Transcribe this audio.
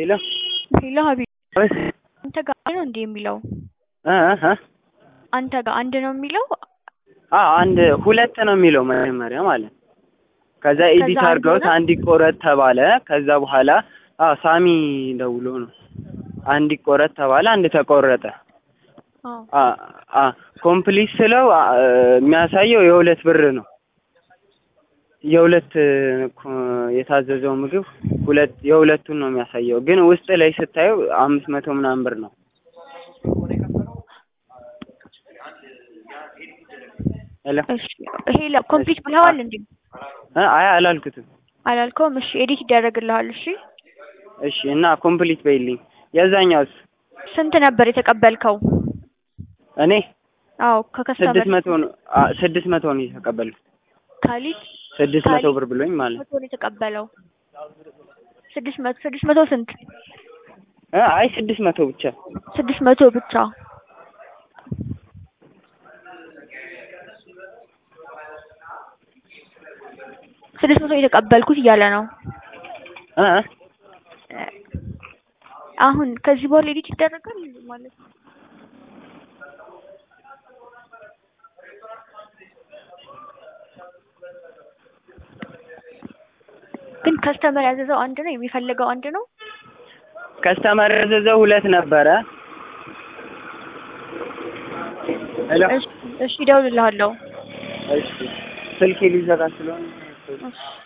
ሄሎ ሄሎ ሀቢብ ወይስ አንተ ጋር አንድ ነው እንዴ የሚለው? እ እ አንተ ጋር አንድ ነው የሚለው? አ አንድ ሁለት ነው የሚለው መጀመሪያ ማለት ነው። ከዛ ኤዲት አንድ አድርገውት ሆነ? አንድ ይቆረጥ ተባለ። ከዛ በኋላ አዎ ሳሚ ደውሎ ነው አንድ ይቆረጥ ተባለ። አንድ ተቆረጠ። አዎ አ አ ኮምፕሊት ስለው አ የሚያሳየው የሁለት ብር ነው። የሁለት ኮ- የታዘዘው ምግብ ሁለት የሁለቱን ነው የሚያሳየው፣ ግን ውስጥ ላይ ስታየው አምስት መቶ ምናምን ብር ነው። ሄሎ እሺ ሄሎ ኮምፕሊት ብለዋል እንዴ? እ አይ አላልኩትም። አላልከውም? እሺ ኤዲት ይደረግልሃል። እሺ እሺ እና ኮምፕሊት በይልኝ። የዛኛውስ ስንት ነበር የተቀበልከው? እኔ አዎ ስድስት ከከስተመር መቶ ነው አ ስድስት መቶ ነው የተቀበልኩት። ካሊድ ስድስት መቶ ካሊ- ብር ብሎኝ ማለት ነው። መቶ ነው የተቀበለው። ስድስት መቶ ስድስት መቶ ስንት? እ አይ ስድስት መቶ ብቻ ስድስት መቶ ብቻ። ስድስት መቶ የተቀበልኩት እያለ ነው። እ እ አሁን ከዚህ በኋላ ኤዲት ይደረጋል ማለት ነው። ግን ከስተመር ያዘዘው አንድ ነው፣ የሚፈልገው አንድ ነው። ከስተመር ያዘዘው ሁለት ነበረ። ሄሎ እሺ እሺ፣ እደውልልሃለሁ። እሺ ስልኬ ሊዘጋ ስለሆነ እሺ